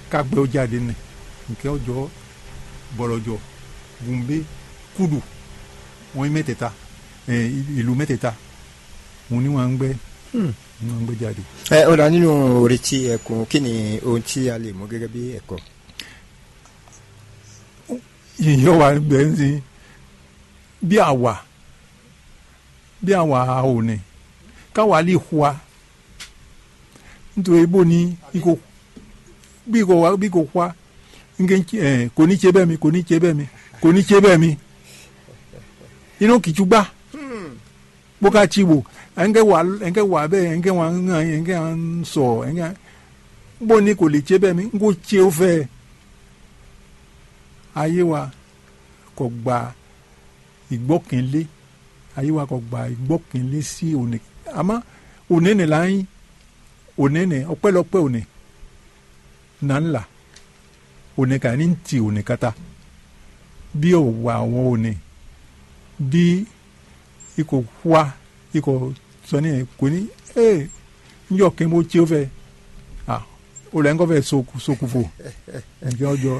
kagbẹ́ ó jáde nì nkẹ́ ọjọ́ bọ̀lọ̀jọ̀ gùnbé kúdù wọ́n yí mẹ́tẹ̀ẹ̀ta ẹ̀, ìlú mẹ́tẹ̀ẹ̀ta òun ni wọ́n ń gbẹ́ ni wọ́n ń gbẹ́ jáde. ẹ ó dá nínú oretí ẹkùn kí ni ohun tí a lè mú gẹ́gẹ́ bí ẹ̀kọ́. yìnyín wa bẹ̀ ń sin bí àwà bí àwà òní káwa lè hùwà nítorí bó ni ikò bí kò wá bí kò hùwà nke ẹ kò ní ṣe bẹ́ẹ̀ mi kò ní ṣe bẹ́ẹ̀ mi kò ní ṣe bẹ́ẹ̀ mi inú kìtú gbá bó ká ti wò ẹnkẹ wà ẹnkẹ wà bẹ́ẹ̀ ẹnkẹ wà ń hàn ẹnkẹ wà ń sọ ẹnkẹ bó ni kò lè ṣe bẹ́ẹ̀ mi n kò ṣe ó fẹ́ ayé wa kò gba ìgbọ́kànlé ayé wa kò gba ìgbọ́kànlé sí òní àmọ́ òní ni là ń òní ni ọpẹ́lọpẹ́ òní nà ń là òní kà ní ti òní kata bí òwò àwọn òní bí ikò wá ikò sọni ẹ kò ní ee njọ kí n bó tí ó fẹ́ ah o lẹ́ ń kọ́ fẹ́ sokufo ǹjẹ́ ọjọ́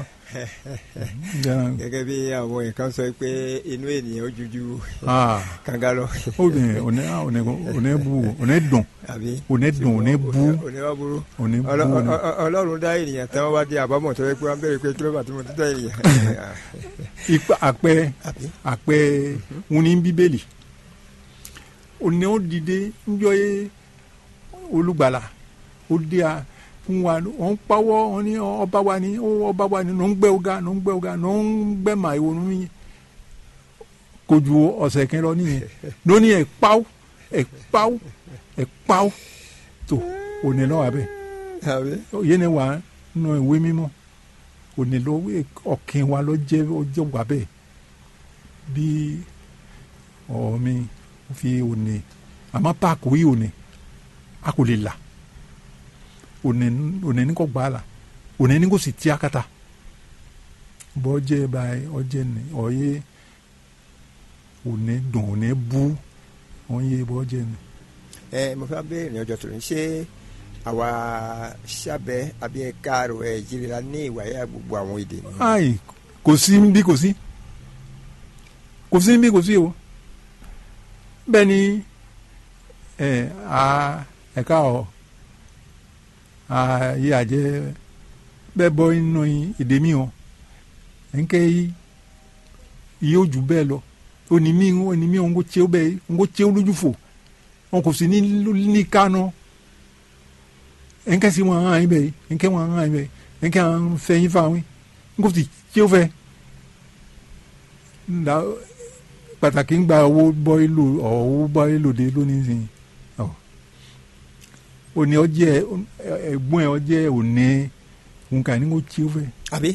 gẹ́gẹ́ bí àwọn nǹkan sọ pé inú ènìyàn ó juju ah kanga lọ. ó ní òní òní òní bu òní dùn àbí òní dùn òní bu òní wá burú. òní bu Ọlọ- òní. ọ- ọ- ọlọ́run dá ènìyàn tán wọ́n bá di àbámọ̀ tó yẹ pé wọ́n bẹ̀rẹ̀ pé kí ló bá tí mo ti dá ènìyàn. ipa àpẹ àbí àpẹ wọn ní bíbélì òní ó dìde njọ yé olùgbàlà ó dé a fún wa wọn pawọ́ wọn ní ọba wa ní ó ọba wa ní ló ń gbẹ́ ọ̀gá ló ń gbẹ́ ọ̀gá ló ń gbẹ́ màá ìwòrán mi kò ju ọ̀sẹ̀ kan lọ nìyẹn lónìí ẹ̀ pawọ́ ẹ̀ pawọ́ ẹ̀ pawọ́ tó òní lọ́wọ́ abẹ́ àbí yéé ni wà nù ìwé mímọ́ òní ló ọkàn wa ló jẹ́ ó jẹ́ wà bẹ́ẹ̀ bí ọ̀ọ́ mi fi òní àmọ́ páàkì yìí òní a kò lè là òní òní ní kò gbà á la òní ní kò sì tí a kata bọ́ jẹ́ báyìí ọjẹ́ ni ọ̀yẹ́ òní dùn òní bú ọ̀yẹ́ bọ́ jẹ́ ni. ẹ mo fẹ́ béèrè ní ọjọ́ tó ní ṣé àwa sábẹ́ àbí ẹ̀ka rò ẹ̀ jìrìlá ní ìwàyà gbogbo àwọn èdè ni. ayi kò sí bí kò sí kò sí bí kò sí o bẹ́ẹ̀ ni ẹ a ẹ̀ka ọ̀ a yé àjẹ́ bẹ́ẹ̀ bọ́ inú èdè mi o ẹ̀ńkẹ́ yìí yóò jù bẹ́ẹ̀ lọ òní mi òní mi òun kò tse ó bẹ́ẹ̀ òun kò tse ó lójú fò wọn kò sí ní ní kánú ẹ̀ńkẹ́ sí wọn hàn yín bẹ́ẹ̀ ẹ̀ńkẹ́ wọn hàn yín bẹ́ẹ̀ ẹ̀ńkẹ́ wọn fẹ́ yín fáwọn n kò sì tí ó fẹ́ nda pàtàkì ń gba owó bọ́ ìlò owó bọ́ ìlòdè lónìí sìn ọ òní ọjẹ́ ẹ̀gbọ́n ẹ̀ ọjẹ́ òní nǹkan ní kò tí ó fẹ́ àbí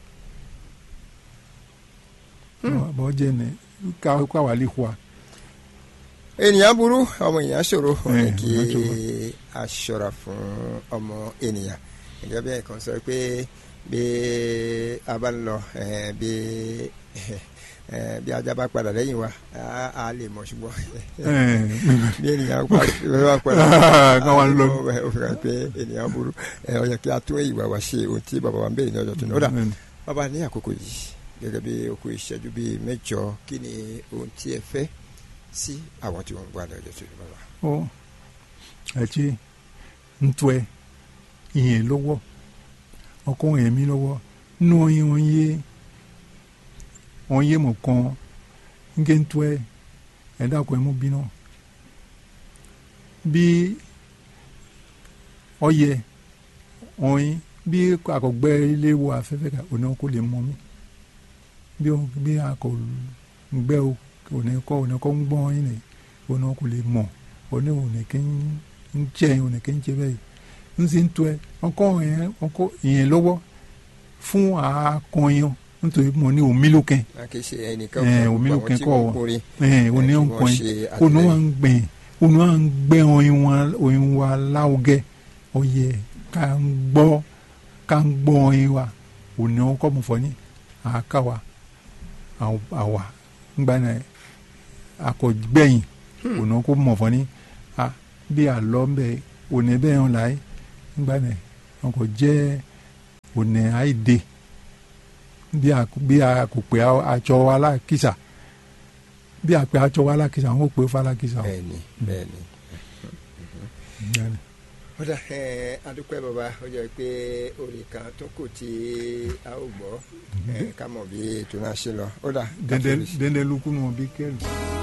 bọ́ ọjẹ́ ní káwa lè hùwà. ènìyàn burú ọmọ ènìyàn ṣòro ó ní Eh, kí ènìyàn ṣòro. a ṣọ́ra fún ọmọ ènìyàn gẹ́gẹ́ bí ẹ̀kan sọ pé bí a bá ń lọ eh, bí eh, bí ajá bá padà lẹ́yìn wa a- a lè mọ̀ ṣùgbọ́n bí ènìyàn bá padà Ká wá lọ. ó fi hàn pé ènìyàn burú ẹ, ó yẹ kí a tún ìwà wa ṣe ohun tí bàbá wa ń béèrè ní ọjọ́ tó ní. ó dà bàbá ní àkókò yìí gẹ́gẹ́ bí okú ìṣẹ́jú bíi mẹ́jọ kí ni ohun tí ẹ fẹ́ sí àwọn tí wọ́n ń gbà ní ọjọ́ tó ní bàbá. ó ẹtí ntọ́ ẹ ìyẹn lọ́wọ́ ọkọ yẹn mi lọ́wọ́ nù ọyìn wọn yé wọn yé mọ̀ kàn nke ntọ́ ẹ ẹ̀dá kọ́ ẹ mú bínú bí ọyẹ ọyìn bí akọgbẹ́ ilé wo afẹ́fẹ́ ká òní kò lè mọ mi bí ọ- bí akọgbẹ́ o òní kọ́ òní kọ́ ń gbọ́n yín ni òní kò lè mọ̀ òní òní kí ń jẹ́ òní kí ń jẹ́ bẹ́ẹ̀ ń sì ń tó ẹ ọkọ yẹn ọkọ ìyẹn lọ́wọ́ fún akọyin nítorí mo ní omi lókè a kì í ṣe ẹnìkan Eh, fún omi gbogbo ló àwọn kẹ́ tí kọ́ wọ́n ọ. kórè ẹ òní kí wọ́n ọkọyin ṣe òní àtìlẹ́yìn. wa ń gbìn òní wa ń gbẹ oyin wa oyin wa láwùgẹ ọyẹ ká ń gbọ́ ká ń gbọ́ oyin wa òní ọkọ mo fọ ní àáká wa àw- àwa ńgbà náà akọgbẹ̀yìn òní ọkọ mo fọ ní a bí àlọ́ ń bẹ òní bẹ́ẹ̀ ń láyé ńgbà náà ọkọ̀ jẹ́ òní àìdè bí a bí a kò pé aṣọ alákìsà bí a pé aṣọ alákìsà wọn ò pé falákìsà o. bẹ́ẹ̀ni bẹ́ẹ̀ni. Bẹ́ẹ̀ni. ó dà ẹ adúpẹ́ bàbá ó jẹ́ pé orin kan tó kù tí a ó gbọ́ ẹ ká mọ̀ bí ètò náà ṣe lọ ó dà. dẹndẹ dẹndẹ lukú nù bí kẹrù.